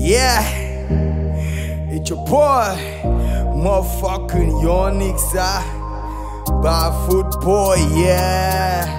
Yeah, it's your boy, motherfucking Yonix, ah, barefoot boy, yeah.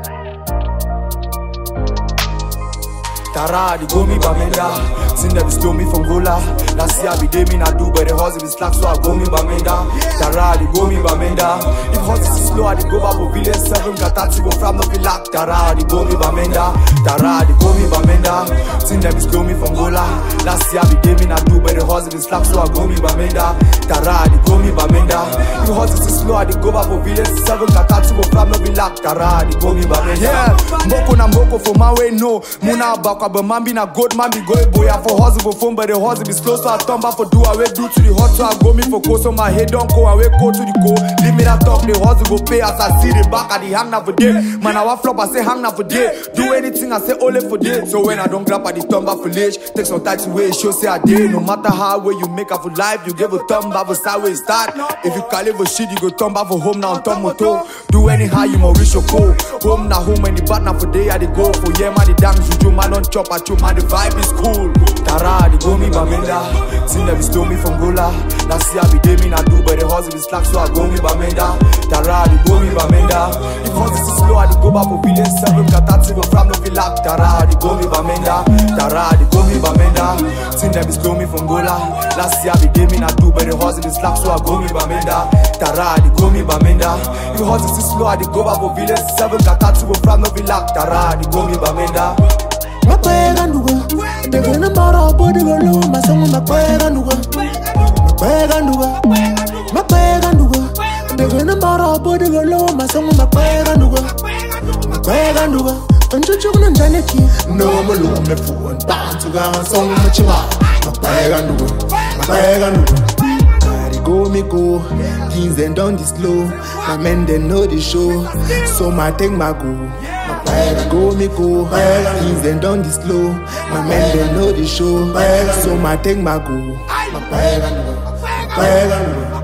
Tara, the go me bamenda. Sin them stole me from Gola. Last year I be day me na do, but the horse is slack, so I go me bamenda. Tara, the go me bamenda. If horse is slow, I dey go back for village seven. Gatati go from no feel like Tara, the go me bamenda. Tara, the go me bamenda. Sin them stole me from Gola. Last year I be day me na do, but the horse is slack, so I go me bamenda. Tara, the go me bamenda. If horse is slow, I dey go back for village seven. Gatati go from no feel like Tara, the go me bamenda. Yeah, mboko na mboko for my way no. Muna bakwa but man be na good man be go boy for hustle for phone but the hustle be slow so I turn back for do away do to the hot so I go me for coast so my head don't go away go to the go leave me that talk the hustle go pay as I see the back at the hang now for day man I want flop I say hang now for day do anything I say only for day so when I don't grab at the turn back for late take some time to wait show say I did no matter how way you make up for life you give a thumb back for sideways start if you call it for shit you go turn back for home now turn moto do anyhow you must reach your goal home now home when the bad now for day I dey go for yeah man the dance juju man don't chop at you man the vibe is cool Tara the go me bamenda Sin them stole me from Gola Last year I be day me na do but the hustle is slack so I go me bamenda Tara the go me bamenda If hustle is slow I dey go back for village seven Katati go from no feel like Tara the go me bamenda Tara the go me bamenda Sin them stole me from Gola Last year I be day me na do but the hustle is slack so I go me bamenda Tara the go me bamenda If hustle is slow I dey go back for village seven Katati go from no feel like Tara the go me bamenda makwega nduga ndegena mbara bodigolo masango makwega nduga makwega nduga makwega nduga ndegena mbara bodigolo masango makwega nduga makwega nduga nchuchukuna njaneki nomulume fuwa ntantuka songo machiba makwega nduga makwega nduga Carry go me go, things them done this slow. My men they know the show, so my take my go. My carry go me go, things them done this slow. My men they know the show, so my take my go. My carry go, my carry go.